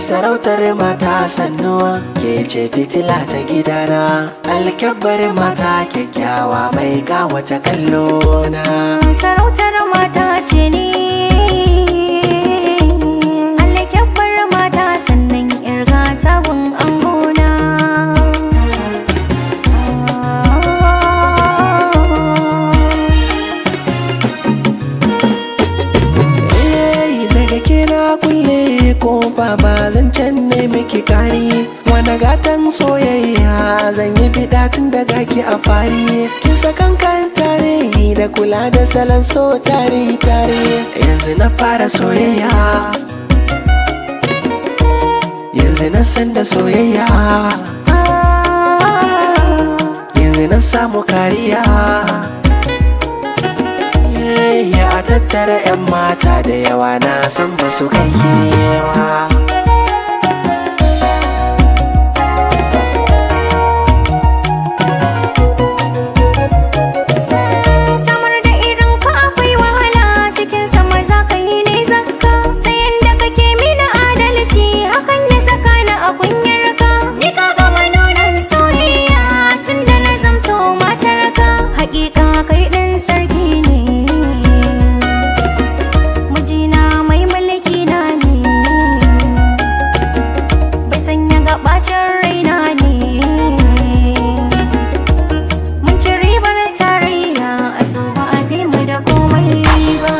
sarautar mata sannuwa ke ce fitila ta gidana alkyabbar mata kyakkyawa mai wata kallo na sarautar mata ce ne alkyabbar mata sannan irga tabun angona Eh, daga kira kulle ko ba zan can ne miki kari wani gatan soyayya zan yi fida tun daga ki a fari kin sakan kan tare da kula da salon so tare tare yanzu na fara soyayya yanzu na san da soyayya yanzu na samu kariya ya a tattara 'yan mata da yawa na san ba su kai ba samar da irin ka akwai wahala cikin sama za ka yi ne zakka ta yanda kake mini adalci hakan ya saka ni a kunyar ka ni ka gama nunan soyayya tun da na zamto matar ka hakika kai ɗin sarki ne mijina mai mulki na ne bai sanya gabacin raina ne Mun ci ribar tarayya a so ba a fi mu da komai ba.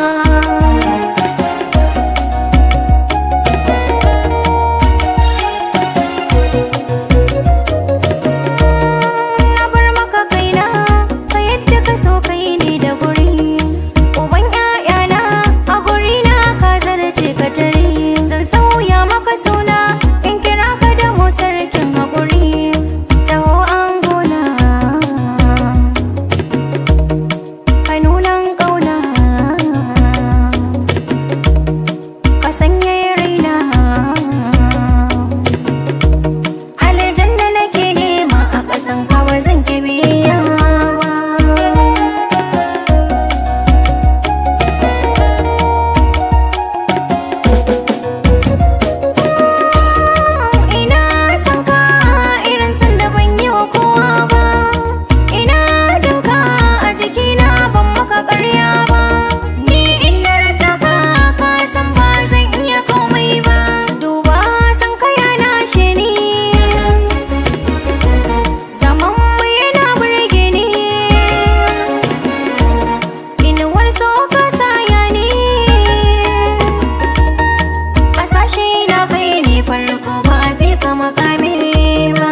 Na bar maka kaina, ka yadda ka so kai ne da guri. Uban ‘ya'yana a guri na ka zarce ka tare. Zan sauya maka suna in kira ka da mu sarkin haƙuri. Taho an gona. kanunan ƙauna ka sanya raina aljanna nake nema a ƙasan kawa zan ki biya ina son ka irin san da ban yi wa kowa ba ina jinka a jikina ban maka ƙarya ba ni inda rasa ka ka san ba zan iya komai ba duba san ka ya lashe ni zaman mu yana burge ni inuwar so ka saya ni Kasashe na kai ne farko ba a fi ka makami ba.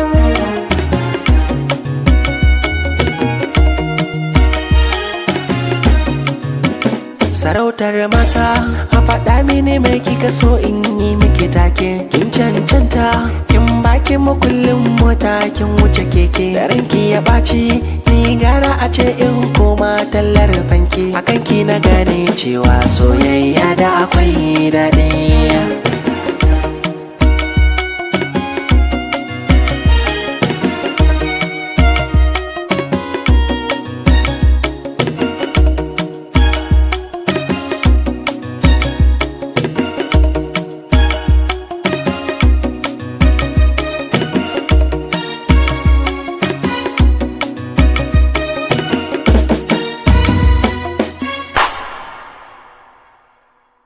sarautar mata a faɗa mini mai kika so in yi miki take kin cancanta kin baki makullin mota kin wuce keke da ranki ya ɓaci ni gara a ce in koma tallar fanki akan ki na gane cewa soyayya da akwai daɗi